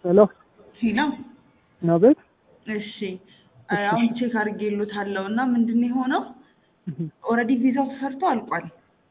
ሄሎ ሄሎ ነው ቤት እሺ አሁን ቼክ አድርጌሎታለሁ እና ምንድን ነው የሆነው ኦልሬዲ ቪዛው ተሰርቶ አልቋል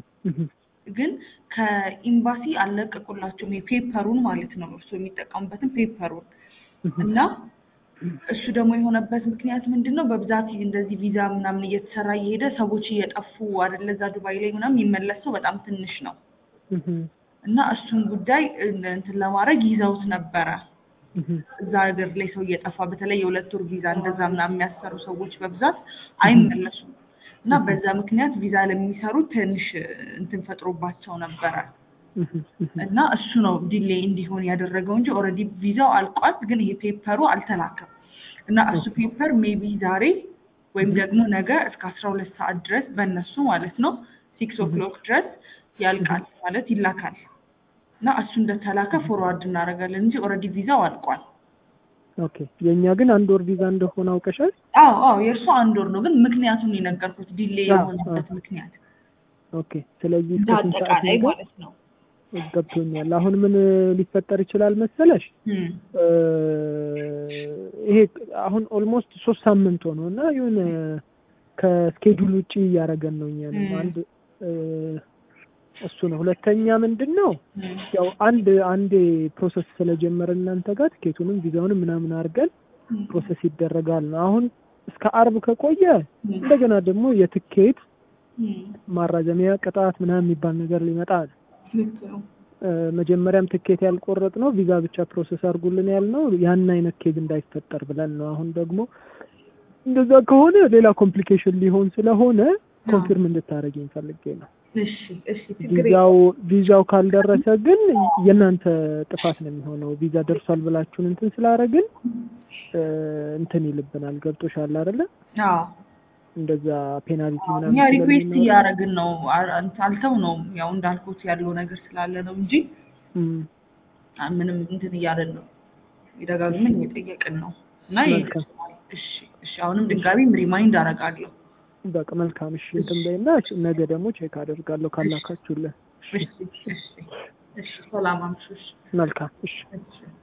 ግን ከኤምባሲ አልለቀቁላቸውም የፔፐሩን ማለት ነው እርሱ የሚጠቀሙበትን ፔፐሩን እና እሱ ደግሞ የሆነበት ምክንያት ምንድን ነው በብዛት እንደዚህ ቪዛ ምናምን እየተሰራ እየሄደ ሰዎች እየጠፉ አይደለ እዛ ዱባይ ላይ ምናምን የሚመለሰው በጣም ትንሽ ነው እና እሱን ጉዳይ እንትን ለማድረግ ይዘውት ነበረ እዛ ሀገር ላይ ሰው እየጠፋ በተለይ የሁለት ወር ቪዛ እንደዛ ምናምን የሚያሰሩ ሰዎች በብዛት አይመለሱም እና በዛ ምክንያት ቪዛ ለሚሰሩ ትንሽ እንትን ፈጥሮባቸው ነበረ እና እሱ ነው ዲሌይ እንዲሆን ያደረገው እንጂ ኦልሬዲ ቪዛው አልቋል፣ ግን ይሄ ፔፐሩ አልተላከም እና እሱ ፔፐር ሜቢ ዛሬ ወይም ደግሞ ነገ እስከ አስራ ሁለት ሰዓት ድረስ በእነሱ ማለት ነው ሲክስ ኦክሎክ ድረስ ያልቃል ማለት ይላካል እና እሱ እንደተላከ ፎርዋርድ እናደርጋለን እንጂ ኦልሬዲ ቪዛው አልቋል። ኦኬ የእኛ ግን አንድ ወር ቪዛ እንደሆነ አውቀሻል? አዎ አዎ የእርሱ አንድ ወር ነው፣ ግን ምክንያቱን የነገርኩት ዲሌይ የሆነበት ምክንያት ኦኬ ስለዚህ እንደ እስከ ስንት ሰዓት አጠቃላይ ነው? ማለት ነው። ገብቶኛል። አሁን ምን ሊፈጠር ይችላል መሰለሽ? እም፣ እ፣ ይሄ አሁን ኦልሞስት ሶስት ሳምንት ሆነው እና የሆነ ከስኬጁል ውጪ እያደረገን ነው እኛንም ም። አንድ እ፣ እሱ ነው። ሁለተኛ ምንድን ነው እም፣ ያው አንድ አንዴ ፕሮሰስ ስለጀመረ እናንተ ጋር ትኬቱንም ቪዛውንም ምናምን አድርገን እም፣ ፕሮሰስ ይደረጋል ነው። አሁን እስከ አርብ ከቆየ እም፣ እንደገና ደግሞ የትኬት እም፣ ማራዘሚያ ቅጣት ምናምን የሚባል ነገር ሊመጣ አለ። ልክ ነው። እ፣ መጀመሪያም ትኬት ያልቆረጥ ነው ቪዛ ብቻ ፕሮሰስ አድርጉልን ያልነው ያን አይነት ኬዝ እንዳይፈጠር ብለን ነው። አሁን ደግሞ እንደዛ ከሆነ ሌላ ኮምፕሊኬሽን ሊሆን ስለሆነ ኮንፊርም እንድታደርጊኝ ፈልጌ ነው። እሺ እሺ ችግር የለም። ቪዛው ቪዛው ካልደረሰ ግን የእናንተ ጥፋት ነው የሚሆነው። ቪዛ ደርሷል ብላችሁን እንትን ስላደረግን እ፣ እንትን ይልብናል። ገብቶሻል አይደለ? አዎ እንደዛ ፔናልቲ ምናምን እኛ ሪኩዌስት ስለሚኖረው- እያደረግን ነው። አ- አልተው ነው ያው እንዳልኩት ያለው ነገር ስላለ ነው እንጂ እም፣ አ- ምንም እንትን እያለን ነው የደጋግመን እየጠየቅን ነው እና መልካም። ይደርሰዋል። እሺ እሺ አሁንም ድጋሚም ሪማይንድ አደርጋለሁ። በቃ መልካም። እሺ እንትን በይና ነገ ደግሞ ቼክ አደርጋለሁ ካላካችሁልን። እሺ እሺ እሺ ሰላም አምሹ። እሺ መልካም። እሺ እሺ